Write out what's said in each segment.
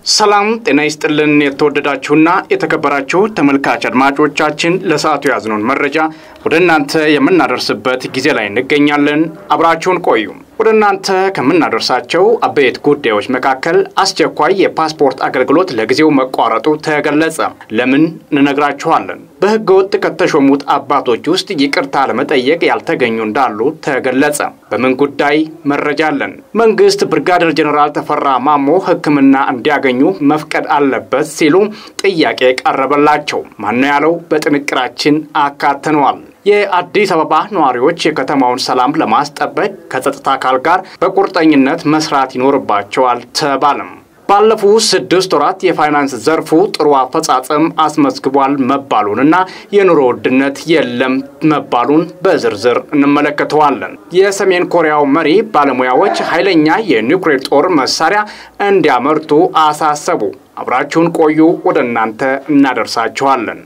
ሰላም ጤና ይስጥልን። የተወደዳችሁና የተከበራችሁ ተመልካች አድማጮቻችን ለሰዓቱ የያዝነውን መረጃ ወደ እናንተ የምናደርስበት ጊዜ ላይ እንገኛለን። አብራችሁን ቆዩ። ወደ እናንተ ከምናደርሳቸው አበይት ጉዳዮች መካከል አስቸኳይ የፓስፖርት አገልግሎት ለጊዜው መቋረጡ ተገለጸ። ለምን እንነግራችኋለን። በሕገ ወጥ ከተሾሙት አባቶች ውስጥ ይቅርታ ለመጠየቅ ያልተገኙ እንዳሉ ተገለጸ። በምን ጉዳይ መረጃ አለን። መንግስት ብርጋዴር ጀኔራል ተፈራ ማሞ ሕክምና እንዲያገኙ መፍቀድ አለበት ሲሉ ጥያቄ ቀረበላቸው። ማነው ያለው? በጥንቅራችን አካተነዋል። የአዲስ አበባ ነዋሪዎች የከተማውን ሰላም ለማስጠበቅ ከጸጥታ አካል ጋር በቁርጠኝነት መስራት ይኖርባቸዋል ተባለም። ባለፉት ስድስት ወራት የፋይናንስ ዘርፉ ጥሩ አፈጻጸም አስመዝግቧል መባሉንና የኑሮ ውድነት የለም መባሉን በዝርዝር እንመለከተዋለን። የሰሜን ኮሪያው መሪ ባለሙያዎች ኃይለኛ የኒውክሌር ጦር መሳሪያ እንዲያመርቱ አሳሰቡ። አብራችሁን ቆዩ፣ ወደ እናንተ እናደርሳችኋለን።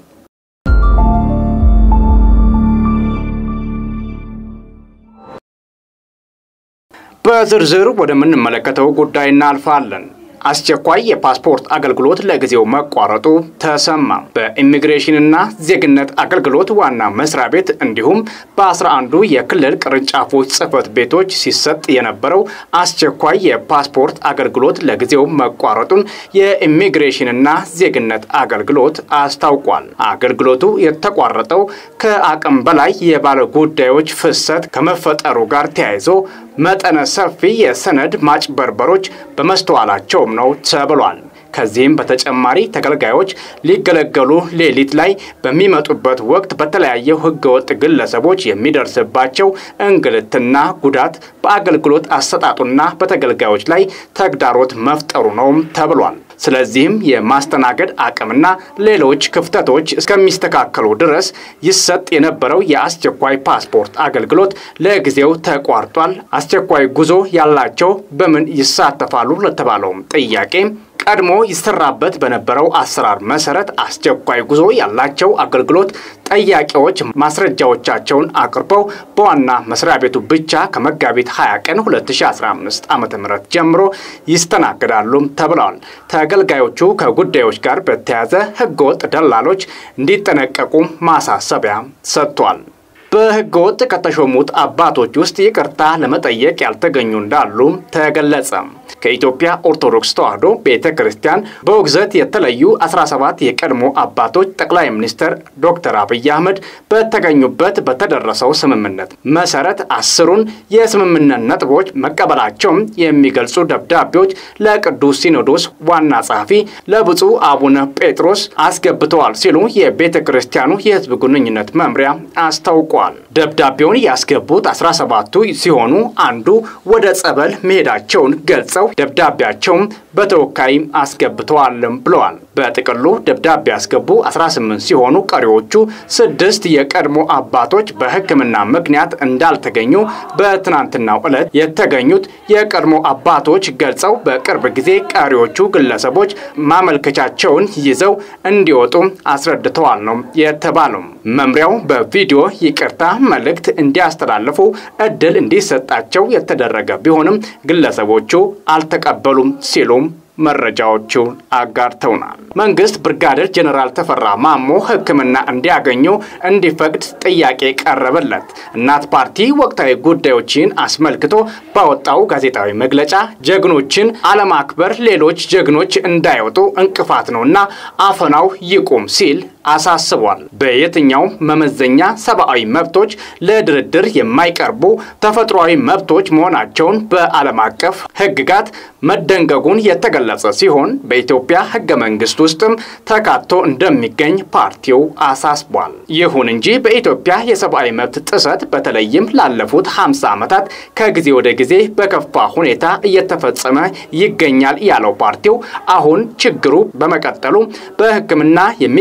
በዝርዝር ወደምንመለከተው ጉዳይ እናልፋለን። አስቸኳይ የፓስፖርት አገልግሎት ለጊዜው መቋረጡ ተሰማ። በኢሚግሬሽንና ዜግነት አገልግሎት ዋና መስሪያ ቤት እንዲሁም በአስራ አንዱ የክልል ቅርንጫፎች ጽህፈት ቤቶች ሲሰጥ የነበረው አስቸኳይ የፓስፖርት አገልግሎት ለጊዜው መቋረጡን የኢሚግሬሽንና ዜግነት አገልግሎት አስታውቋል። አገልግሎቱ የተቋረጠው ከአቅም በላይ የባለ ጉዳዮች ፍሰት ከመፈጠሩ ጋር ተያይዞ መጠነ ሰፊ የሰነድ ማጭበርበሮች በመስተዋላቸውም ነው ተብሏል። ከዚህም በተጨማሪ ተገልጋዮች ሊገለገሉ ሌሊት ላይ በሚመጡበት ወቅት በተለያዩ ህገወጥ ግለሰቦች የሚደርስባቸው እንግልትና ጉዳት በአገልግሎት አሰጣጡና በተገልጋዮች ላይ ተግዳሮት መፍጠሩ ነውም ተብሏል። ስለዚህም የማስተናገድ አቅምና ሌሎች ክፍተቶች እስከሚስተካከሉ ድረስ ይሰጥ የነበረው የአስቸኳይ ፓስፖርት አገልግሎት ለጊዜው ተቋርጧል። አስቸኳይ ጉዞ ያላቸው በምን ይሳተፋሉ ለተባለውም ጥያቄ ቀድሞ ይሰራበት በነበረው አሰራር መሰረት አስቸኳይ ጉዞ ያላቸው አገልግሎት ጠያቂዎች ማስረጃዎቻቸውን አቅርበው በዋና መስሪያ ቤቱ ብቻ ከመጋቢት 20 ቀን 2015 ዓ ም ጀምሮ ይስተናግዳሉም ተብለዋል። ተገልጋዮቹ ከጉዳዮች ጋር በተያያዘ ህገወጥ ደላሎች እንዲጠነቀቁ ማሳሰቢያ ሰጥቷል። በህገ ወጥ ከተሾሙት አባቶች ውስጥ ይቅርታ ለመጠየቅ ያልተገኙ እንዳሉ ተገለጸ። ከኢትዮጵያ ኦርቶዶክስ ተዋሕዶ ቤተ ክርስቲያን በውግዘት የተለዩ 17 የቀድሞ አባቶች ጠቅላይ ሚኒስትር ዶክተር አብይ አህመድ በተገኙበት በተደረሰው ስምምነት መሰረት አስሩን የስምምነት ነጥቦች መቀበላቸውም የሚገልጹ ደብዳቤዎች ለቅዱስ ሲኖዶስ ዋና ጸሐፊ ለብፁዕ አቡነ ጴጥሮስ አስገብተዋል ሲሉ የቤተ ክርስቲያኑ የህዝብ ግንኙነት መምሪያ አስታውቋል። ደብዳቤውን ያስገቡት 17ቱ ሲሆኑ አንዱ ወደ ጸበል መሄዳቸውን ገልጸው ደብዳቤያቸውም በተወካይ አስገብተዋልም ብለዋል። በጥቅሉ ደብዳቤ ያስገቡ 18 ሲሆኑ ቀሪዎቹ ስድስት የቀድሞ አባቶች በሕክምና ምክንያት እንዳልተገኙ በትናንትናው ዕለት የተገኙት የቀድሞ አባቶች ገልጸው በቅርብ ጊዜ ቀሪዎቹ ግለሰቦች ማመልከቻቸውን ይዘው እንዲወጡ አስረድተዋል ነው የተባለው። መምሪያው በቪዲዮ ይቅርታ መልእክት እንዲያስተላልፉ እድል እንዲሰጣቸው የተደረገ ቢሆንም ግለሰቦቹ አልተቀበሉም ሲሉም መረጃዎቹን አጋርተውናል። መንግስት ብርጋዴር ጀኔራል ተፈራ ማሞ ሕክምና እንዲያገኙ እንዲፈቅድ ጥያቄ ቀረበለት። እናት ፓርቲ ወቅታዊ ጉዳዮችን አስመልክቶ ባወጣው ጋዜጣዊ መግለጫ ጀግኖችን አለማክበር ሌሎች ጀግኖች እንዳይወጡ እንቅፋት ነውና አፈናው ይቁም ሲል አሳስቧል። በየትኛው መመዘኛ ሰብአዊ መብቶች ለድርድር የማይቀርቡ ተፈጥሯዊ መብቶች መሆናቸውን በዓለም አቀፍ ሕግጋት መደንገጉን የተገለጸ ሲሆን በኢትዮጵያ ሕገ መንግስት ውስጥም ተካቶ እንደሚገኝ ፓርቲው አሳስቧል። ይሁን እንጂ በኢትዮጵያ የሰብአዊ መብት ጥሰት በተለይም ላለፉት 50 ዓመታት ከጊዜ ወደ ጊዜ በከፋ ሁኔታ እየተፈጸመ ይገኛል ያለው ፓርቲው አሁን ችግሩ በመቀጠሉ በሕክምና የሚሰቃዩ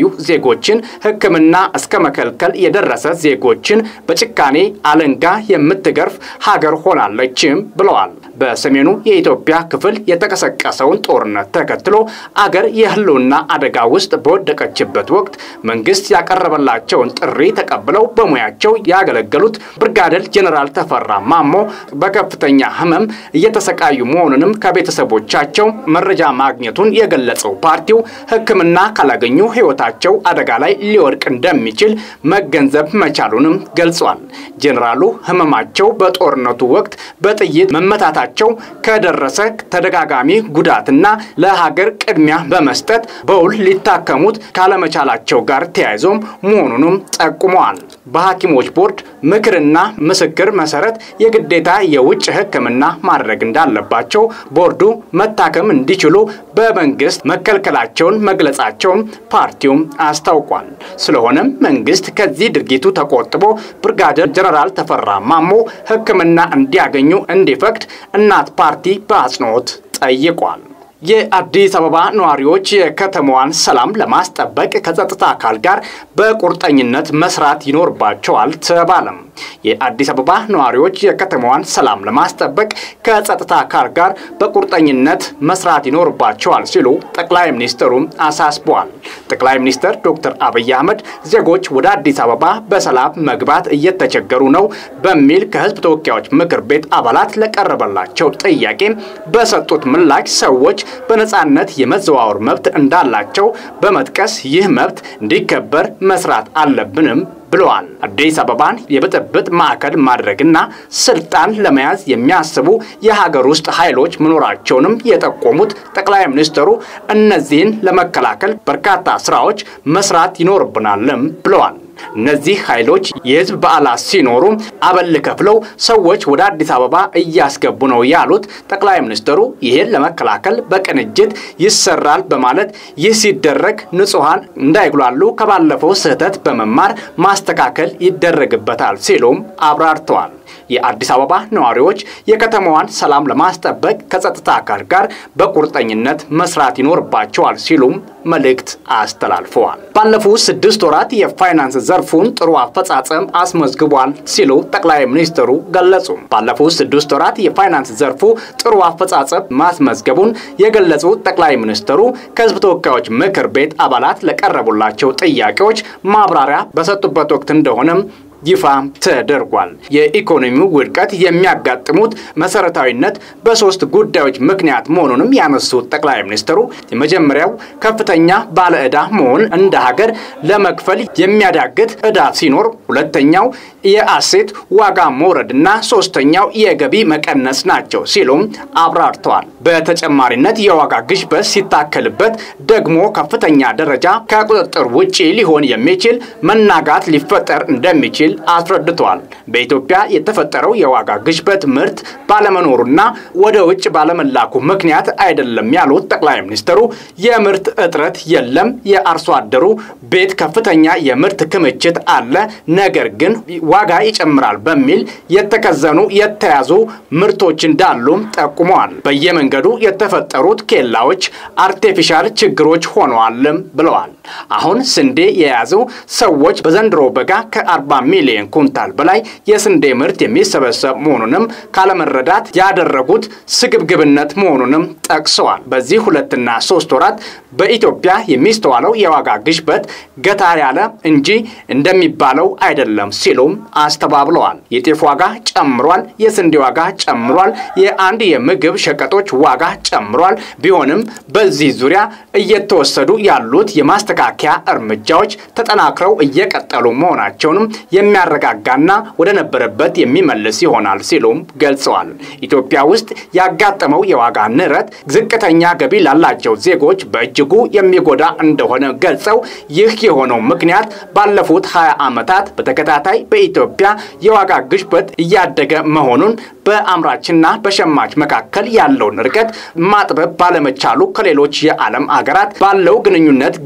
ዜጎችን ሕክምና እስከ መከልከል የደረሰ ዜጎችን በጭካኔ አለንጋ የምትገርፍ ሀገር ሆናለችም ብለዋል። በሰሜኑ የኢትዮጵያ ክፍል የተቀሰቀሰውን ጦርነት ተከትሎ አገር የህልውና አደጋ ውስጥ በወደቀችበት ወቅት መንግስት ያቀረበላቸውን ጥሪ ተቀብለው በሙያቸው ያገለገሉት ብርጋዴር ጄኔራል ተፈራ ማሞ በከፍተኛ ህመም እየተሰቃዩ መሆኑንም ከቤተሰቦቻቸው መረጃ ማግኘቱን የገለጸው ፓርቲው ሕክምና ካላገኙ ህይወታቸው አደጋ ላይ ሊወድቅ እንደሚችል መገንዘብ መቻሉንም ገልጿል። ጄኔራሉ ህመማቸው በጦርነቱ ወቅት በጥይት መመታታቸው ከደረሰ ተደጋጋሚ ጉዳትና ለሀገር ቅድሚያ በመስጠት በውል ሊታከሙት ካለመቻላቸው ጋር ተያይዞም መሆኑንም ጠቁመዋል። በሐኪሞች ቦርድ ምክርና ምስክር መሰረት የግዴታ የውጭ ሕክምና ማድረግ እንዳለባቸው ቦርዱ መታከም እንዲችሉ በመንግስት መከልከላቸውን መግለጻቸውን ፓርቲውም አስታውቋል። ስለሆነም መንግስት ከዚህ ድርጊቱ ተቆጥቦ ብርጋዴር ጄኔራል ተፈራ ማሞ ሕክምና እንዲያገኙ እንዲፈቅድ እናት ፓርቲ በአጽንኦት ጠይቋል። የአዲስ አበባ ነዋሪዎች የከተማዋን ሰላም ለማስጠበቅ ከጸጥታ አካል ጋር በቁርጠኝነት መስራት ይኖርባቸዋል ተባለም። የአዲስ አበባ ነዋሪዎች የከተማዋን ሰላም ለማስጠበቅ ከጸጥታ አካል ጋር በቁርጠኝነት መስራት ይኖርባቸዋል ሲሉ ጠቅላይ ሚኒስትሩ አሳስበዋል። ጠቅላይ ሚኒስትር ዶክተር አብይ አህመድ ዜጎች ወደ አዲስ አበባ በሰላም መግባት እየተቸገሩ ነው በሚል ከህዝብ ተወካዮች ምክር ቤት አባላት ለቀረበላቸው ጥያቄ በሰጡት ምላሽ ሰዎች በነጻነት የመዘዋወር መብት እንዳላቸው በመጥቀስ ይህ መብት እንዲከበር መስራት አለብንም ብለዋል። አዲስ አበባን የብጥብጥ ማዕከል ማድረግና ስልጣን ለመያዝ የሚያስቡ የሀገር ውስጥ ኃይሎች መኖራቸውንም የጠቆሙት ጠቅላይ ሚኒስትሩ እነዚህን ለመከላከል በርካታ ስራዎች መስራት ይኖርብናልም ብለዋል። እነዚህ ኃይሎች የህዝብ በዓላት ሲኖሩ አበል ከፍለው ሰዎች ወደ አዲስ አበባ እያስገቡ ነው ያሉት ጠቅላይ ሚኒስትሩ ይህን ለመከላከል በቅንጅት ይሰራል በማለት ይህ ሲደረግ ንጹሐን እንዳይጉላሉ ከባለፈው ስህተት በመማር ማስተካከል ይደረግበታል ሲሉም አብራርተዋል። የአዲስ አበባ ነዋሪዎች የከተማዋን ሰላም ለማስጠበቅ ከጸጥታ አካል ጋር በቁርጠኝነት መስራት ይኖርባቸዋል ሲሉም መልእክት አስተላልፈዋል። ባለፉት ስድስት ወራት የፋይናንስ ዘርፉን ጥሩ አፈጻጸም አስመዝግቧል ሲሉ ጠቅላይ ሚኒስትሩ ገለጹ። ባለፉት ስድስት ወራት የፋይናንስ ዘርፉ ጥሩ አፈጻጸም ማስመዝገቡን የገለጹት ጠቅላይ ሚኒስትሩ ከህዝብ ተወካዮች ምክር ቤት አባላት ለቀረቡላቸው ጥያቄዎች ማብራሪያ በሰጡበት ወቅት እንደሆነም ይፋ ተደርጓል። የኢኮኖሚው ውድቀት የሚያጋጥሙት መሰረታዊነት በሶስት ጉዳዮች ምክንያት መሆኑንም ያነሱት ጠቅላይ ሚኒስትሩ የመጀመሪያው ከፍተኛ ባለ ዕዳ መሆን እንደ ሀገር ለመክፈል የሚያዳግት ዕዳ ሲኖር፣ ሁለተኛው የአሴት ዋጋ መውረድና ሶስተኛው የገቢ መቀነስ ናቸው ሲሉም አብራርተዋል። በተጨማሪነት የዋጋ ግሽበት ሲታከልበት ደግሞ ከፍተኛ ደረጃ ከቁጥጥር ውጪ ሊሆን የሚችል መናጋት ሊፈጠር እንደሚችል አስረድተዋል። በኢትዮጵያ የተፈጠረው የዋጋ ግሽበት ምርት ባለመኖሩና ወደ ውጭ ባለመላኩ ምክንያት አይደለም ያሉት ጠቅላይ ሚኒስትሩ የምርት እጥረት የለም፣ የአርሶ አደሩ ቤት ከፍተኛ የምርት ክምችት አለ፣ ነገር ግን ዋጋ ይጨምራል በሚል የተከዘኑ የተያዙ ምርቶች እንዳሉም ጠቁመዋል። በየመንገዱ የተፈጠሩት ኬላዎች አርቴፊሻል ችግሮች ሆነዋልም ብለዋል። አሁን ስንዴ የያዙ ሰዎች በዘንድሮ በጋ ከ40 ሚሊዮን ኩንታል በላይ የስንዴ ምርት የሚሰበሰብ መሆኑንም ካለመረዳት ያደረጉት ስግብግብነት መሆኑንም ጠቅሰዋል። በዚህ ሁለትና ሶስት ወራት በኢትዮጵያ የሚስተዋለው የዋጋ ግሽበት ገታ ያለ እንጂ እንደሚባለው አይደለም ሲሉም አስተባብለዋል። የጤፍ ዋጋ ጨምሯል፣ የስንዴ ዋጋ ጨምሯል፣ የአንድ የምግብ ሸቀጦች ዋጋ ጨምሯል። ቢሆንም በዚህ ዙሪያ እየተወሰዱ ያሉት የማስተካከያ እርምጃዎች ተጠናክረው እየቀጠሉ መሆናቸውንም የሚያረጋጋና ወደ ነበረበት የሚመልስ ይሆናል ሲሉም ገልጸዋል። ኢትዮጵያ ውስጥ ያጋጠመው የዋጋ ንረት ዝቅተኛ ገቢ ላላቸው ዜጎች በእጅጉ የሚጎዳ እንደሆነ ገልጸው ይህ የሆነው ምክንያት ባለፉት 20 ዓመታት በተከታታይ በኢትዮጵያ የዋጋ ግሽበት እያደገ መሆኑን በአምራችና በሸማች መካከል ያለውን ርቀት ማጥበብ ባለመቻሉ ከሌሎች የዓለም አገራት ባለው ግንኙነት ግማሽ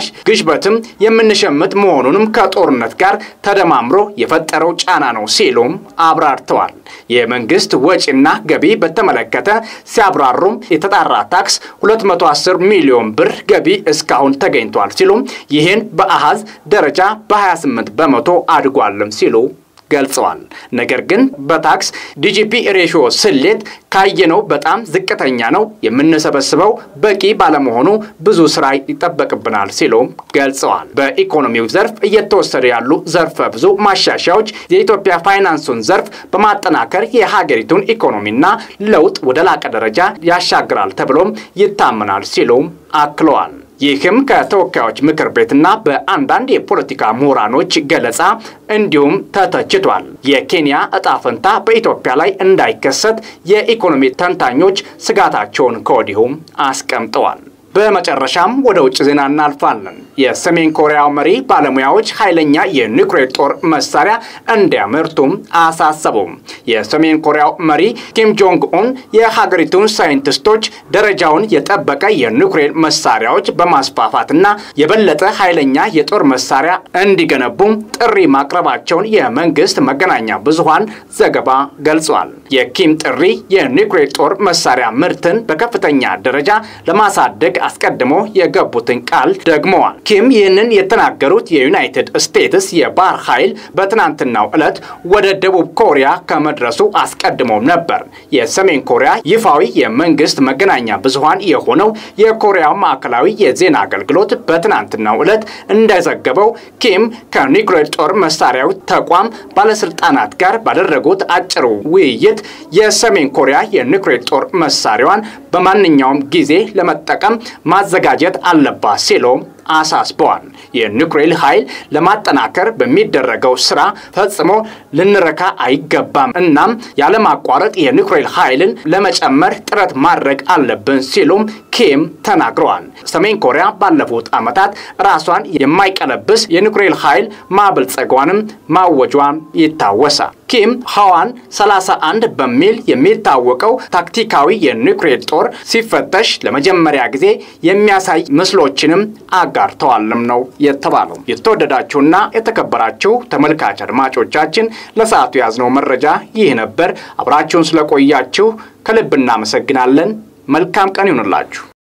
ቅናሽ ግሽበትም የምንሸምት መሆኑንም ከጦርነት ጋር ተደማምሮ የፈጠረው ጫና ነው ሲሉም አብራርተዋል። የመንግስት ወጪና ገቢ በተመለከተ ሲያብራሩም የተጣራ ታክስ 210 ሚሊዮን ብር ገቢ እስካሁን ተገኝቷል ሲሉም ይህን በአሃዝ ደረጃ በ28 በመቶ አድጓልም ሲሉ ገልጸዋል። ነገር ግን በታክስ ዲጂፒ ሬሽዮ ስሌት ካየነው በጣም ዝቅተኛ ነው። የምንሰበስበው በቂ ባለመሆኑ ብዙ ስራ ይጠበቅብናል ሲሉም ገልጸዋል። በኢኮኖሚው ዘርፍ እየተወሰዱ ያሉ ዘርፈ ብዙ ማሻሻያዎች የኢትዮጵያ ፋይናንሱን ዘርፍ በማጠናከር የሀገሪቱን ኢኮኖሚና ለውጥ ወደ ላቀ ደረጃ ያሻግራል ተብሎም ይታመናል ሲሉም አክለዋል። ይህም ከተወካዮች ምክር ቤትና በአንዳንድ የፖለቲካ ምሁራኖች ገለጻ እንዲሁም ተተችቷል። የኬንያ እጣ ፈንታ በኢትዮጵያ ላይ እንዳይከሰት የኢኮኖሚ ተንታኞች ስጋታቸውን ከወዲሁም አስቀምጠዋል። በመጨረሻም ወደ ውጭ ዜና እናልፋለን። የሰሜን ኮሪያው መሪ ባለሙያዎች ኃይለኛ የኒውክሌር ጦር መሳሪያ እንዲያመርቱም አሳሰቡም። የሰሜን ኮሪያው መሪ ኪም ጆንግ ኡን የሀገሪቱን ሳይንቲስቶች ደረጃውን የጠበቀ የኒውክሌር መሳሪያዎች በማስፋፋትና የበለጠ ኃይለኛ የጦር መሳሪያ እንዲገነቡም ጥሪ ማቅረባቸውን የመንግስት መገናኛ ብዙሃን ዘገባ ገልጿል። የኪም ጥሪ የኒውክሌር ጦር መሳሪያ ምርትን በከፍተኛ ደረጃ ለማሳደግ አስቀድሞ የገቡትን ቃል ደግመዋል። ኪም ይህንን የተናገሩት የዩናይትድ ስቴትስ የባህር ኃይል በትናንትናው ዕለት ወደ ደቡብ ኮሪያ ከመድረሱ አስቀድሞ ነበር። የሰሜን ኮሪያ ይፋዊ የመንግስት መገናኛ ብዙሃን የሆነው የኮሪያ ማዕከላዊ የዜና አገልግሎት በትናንትናው ዕለት እንደዘገበው ኪም ከኒውክሌር ጦር መሳሪያው ተቋም ባለስልጣናት ጋር ባደረጉት አጭር ውይይት የሰሜን ኮሪያ የኒውክሌር ጦር መሳሪያዋን በማንኛውም ጊዜ ለመጠቀም ማዘጋጀት አለባት ሲሎም አሳስበዋል። የኒውክሌር ኃይል ለማጠናከር በሚደረገው ስራ ፈጽሞ ልንረካ አይገባም። እናም ያለማቋረጥ የኒውክሌር ኃይልን ለመጨመር ጥረት ማድረግ አለብን ሲሉም ኪም ተናግረዋል። ሰሜን ኮሪያ ባለፉት ዓመታት ራሷን የማይቀለብስ የኒውክሌር ኃይል ማበልጸጓንም ማወጇም ይታወሳል። ኪም ሐዋን 31 በሚል የሚታወቀው ታክቲካዊ የኒውክሌር ጦር ሲፈተሽ ለመጀመሪያ ጊዜ የሚያሳይ ምስሎችንም አጋርተዋልም ነው የተባለው። የተወደዳችሁና የተከበራችሁ ተመልካች አድማጮቻችን ለሰዓቱ የያዝነው መረጃ ይህ ነበር። አብራችሁን ስለቆያችሁ ከልብ እናመሰግናለን። መልካም ቀን ይሁንላችሁ።